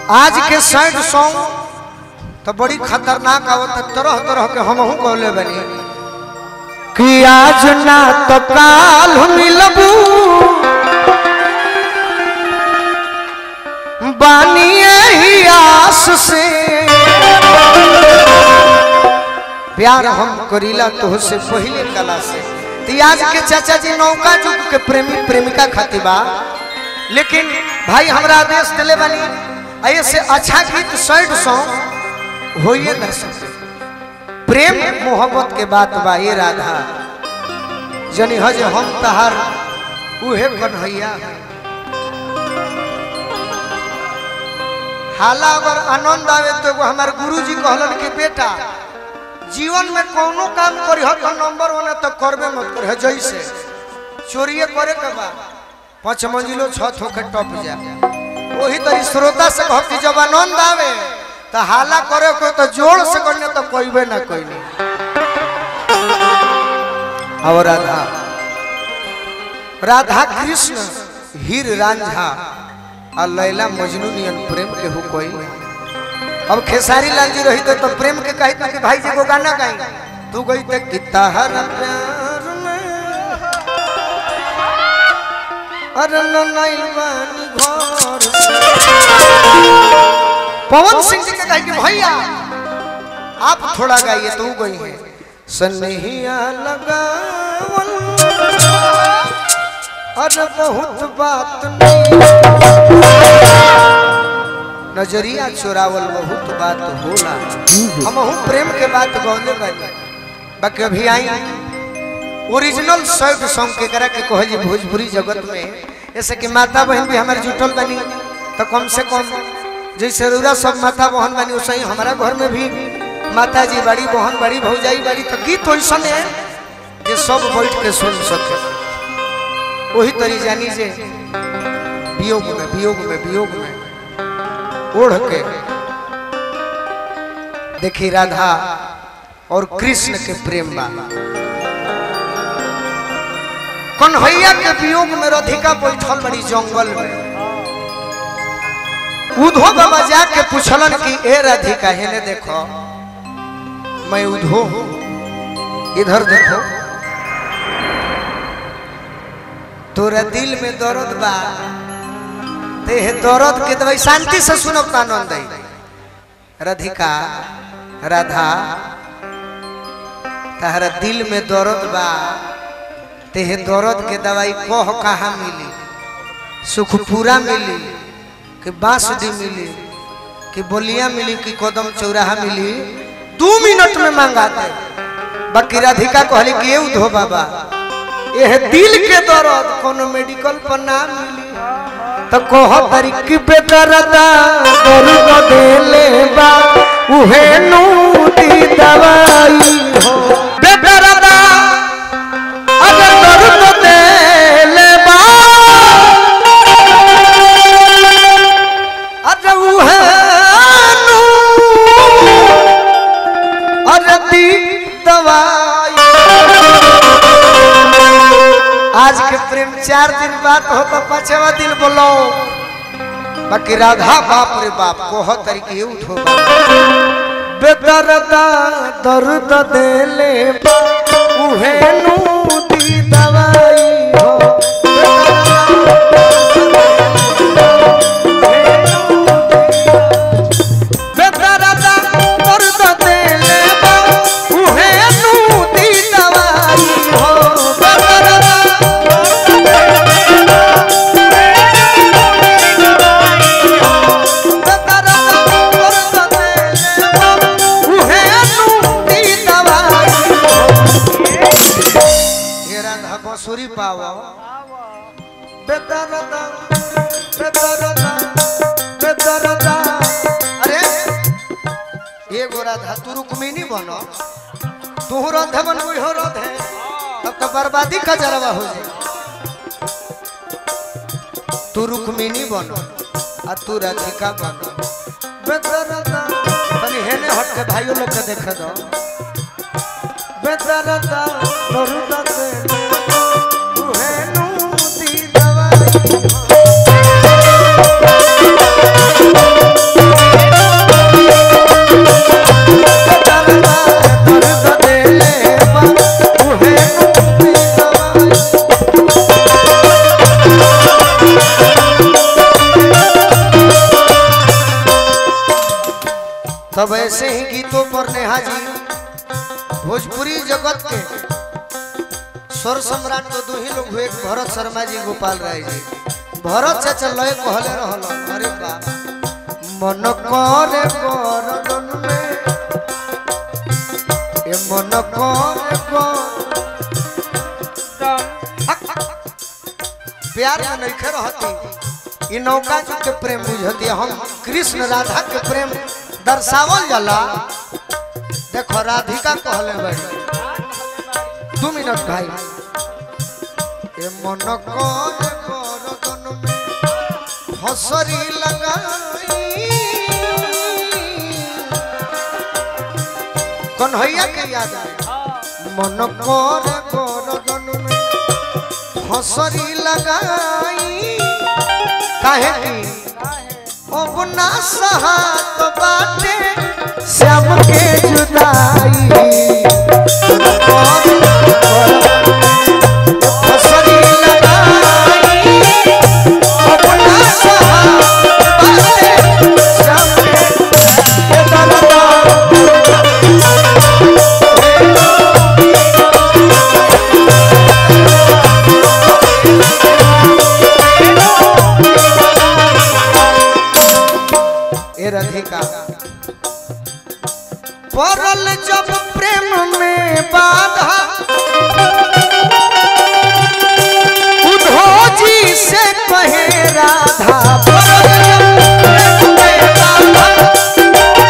आज के sad song तो बड़ी खतरनाक आवत तरह तरह के हम कहले बनी कि आज ना तो काल मिलबू बानी ही आस से प्यार हम करीला तो से पहले कला से तो आज के चाचा जी नौका जुग के प्रेमी प्रेमिका खातिर बा लेकिन भाई हमरा आदेश दिले बनी ऐसे अच्छा गीत सैड सॉन्ग होइए न सके प्रेम मोहब्बत के बात बा ये राधा जनी हज हम तहार उहे कन्हैया हाला अगर आनंद आवे तो एगो हमार गुरुजी कहलन कि बेटा जीवन में कोनो काम करी हो तो नंबर वन तो करबे मत करे जैसे चोरिए करे के बा पाँच मंजिलो छत होके टप जा वही तरी श्रोता से कह कि जब आनंद आवे तो हाला करे को तो जोर से करने तो कोईबे ना कोई नहीं और राधा राधा कृष्ण हीर रांझा और लैला मजनू नियन प्रेम के हो कोई अब खेसारी लाल जी रही तो प्रेम के कही कि भाई जी को गाना गाई तू गई तो कितना हर प्यार में अरे नइल बानी घर से। पवन सिंह जी के कहे कि भैया आप थोड़ा गाइए तो गई है सनहिया लगावल अरे बहुत बात नहीं नजरिया चोरावल बहुत बात होला हम प्रेम के बात गौले बानी बाकी अभी आई ओरिजिनल सैड सॉन्ग के करा के कहल जी भोजपुरी जगत में ऐसे कि माता बहन भी हमारे जुटल बनी तो कम से कम जैसे रूरा सब माता बहन बनी वैसे ही हमारा घर में भी माता जी बड़ी बहन बड़ी भौजाई बड़ी तो गीत वैसा है जे सब बैठ के सुन सके वही तरी जानी जे वियोग में वियोग में वियोग में ओढ़ के देखी राधा और कृष्ण के प्रेम बा कन्हैया के वियोग में राधिका बैठल बड़ी जंगल में उधो बाबा जाके पूछलन कि ए राधिका हेने देखो मैं उधो हूं इधर देखो तोरा दिल में दर्द बा ते हे दर्द के दवाई शांति से सुनो आनंद राधिका राधा तहरा दिल में दर्द बा ते हे दर्द के दवाई कह कहाँ मिली सुखपुरा मिली कि बांसडी मिली कि बोलिया मिली कि कदम चौराहा मिली दू मिनट में मंगा दे बाकी राधिका कहली कि ये धो बाबा यह दिल के दर्द कोनो मेडिकल पर ना मिली तो कह तरीकी पे दर्दा दर्द देले बा उहे नूती दवाई हो बेदर्दा अगर दर्द देले बा अरे उहे नू अरे दी दवाई आज के प्रेम चार दिन बाद हो तो पांचवा दिन बोलो बाकी राधा बाप रे बाप कोह तरीके उठो बेदर्दा दर्द देले बा, उहे नू दी दवाई हो बेदर्दा दर्द देले बा, उहे नू दी दवाई हो बेदर्दा बांसुरी पावा बेदरदा बेदरदा बेदरदा अरे ये गोरा धा तू रुक्मिनी बनो तू रंधे बन कोई हो रंधे तब तो बर्बादी का जरवा हो जाए तू रुक्मिनी बनो आ तू राधिका बनो बेदरदा तनी हेने हट के भाइयों लोग के देखे दो बेदरदा दरुदा दे तू है नू दी दवाई तब ऐसे ही गीतों पर नेहा जी भोजपुरी जगत के स्वर सम्राट तो दो ही लोग हुए एक भरत शर्मा जी गोपाल राय जी भरत चाचा लय कहले रहल अरे बा मन करे गरदन में ए मन करे गर प्यार में नहीं रहती ई नौका जी के प्रेम बुझती हम कृष्ण राधा के प्रेम दर्शावल जाला देखो राधिका कहले बड़ी दू मिनट भाई ए मन करे गरदन में हसरी लगाई कन्हैया के याद आए मन करे गरदन में हसरी लगाई काहे की अब ना सहात बाटे श्याम के जुदाई हसरी लगाई अब ना सहात बाटे श्याम के जुदाई ए राधिका पड़ल जब प्रेम में बाधा उधोजी से कहे राधा पड़ल जब प्रेम में बाधा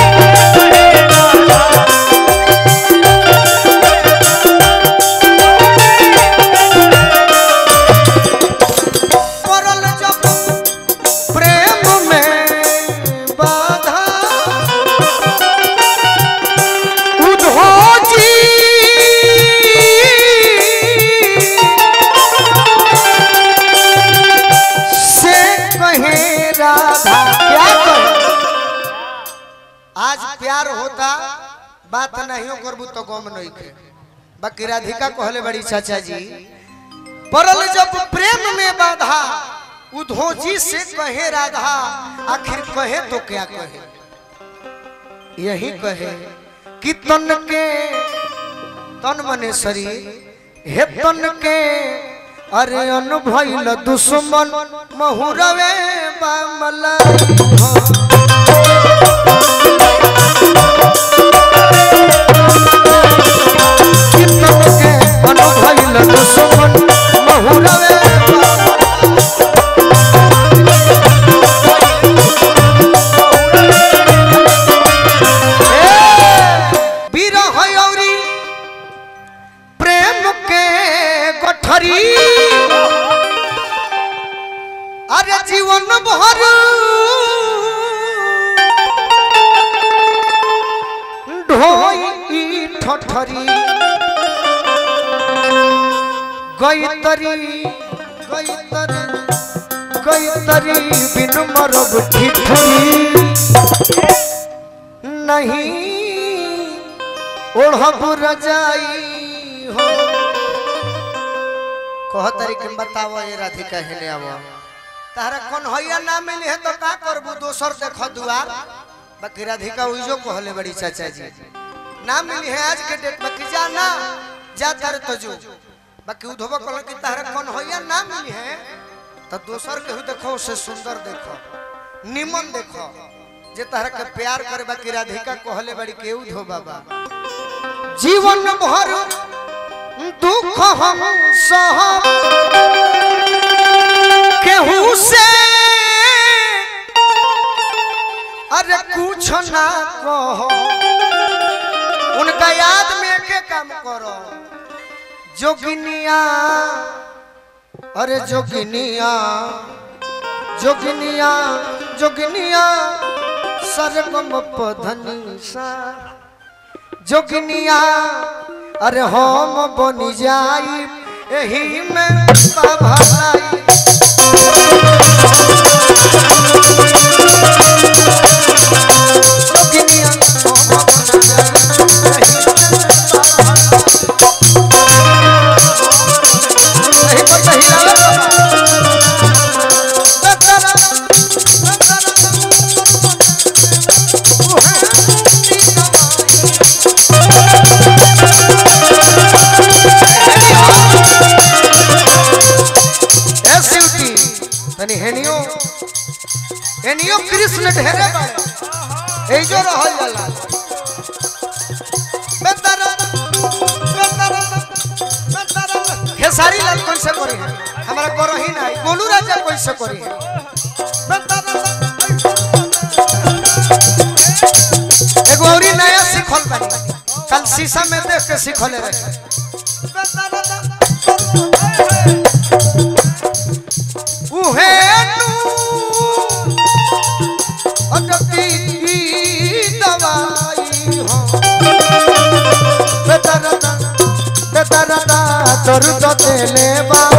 पड़ल जब प्रेम में बाधा उधोजी से कहे राधा क्या कहे आज प्यार होता बात नहीं करबू तो गम नहीं के बाकी राधिका कहले बड़ी चाचा जी पड़ल जब प्रेम में बाधा उधोजी से कहे राधा आखिर कहे तो क्या कहे यही कहे कि तन के तन मने शरीर हे तन के अरे अनुभल दुश्मन महुरवे बामला कि तन के अनुभल दुश्मन महुरवे बामला विरह औरी प्रेम के गठरी अरे जीवन भर ढोई ठठरी गैतरी गैतरी गैतरी बिन मरब ठिठरी नहीं ओढ़ब रजाई हो कह तरीके बताओ ये राधिका हेने आव तारा कौन हैया ना मिली है तो का करबू दोसर देख दुआर बाकी राधिका उइजो कहले बड़ी चाचा जी ना मिली है आज के डेट में कि जा ना जा तर तो जो बाकी उधोब कहल कि तारा कौन हैया ना मिली है तो दोसर के देखो उसे सुंदर देखो निमन देखो जे तारा के प्यार करे बाकी राधिका कहले बड़ी के उधो बाबा जीवन भर दुख हम सह केहू से अरे कुछ ना कहो उनका याद में के काम करो जोगिनिया अरे जोगिनिया जोगिनिया जोगिनिया सरगम पधनी सा जोगिनिया अरे हम बन जाई एही में भलाई जोगिनिया हम बन जाई एही में भलाई। नहीं पता हिलावे बाबा। एनियो एनियो कृष्ण ढेरे बाड़े एजो रहल जाला बेतारा बेतारा बेतारा खेसारी लाल कौन से करी है हमारा करो ही नहीं गोलू राजा कौन से करी है बेतारा एगो औरी नया सीखल बानी कल शीशा में देख के सीखले रहे उहे नु अटकी दवाई हो बेतारा बेतारा चरु तो देले बा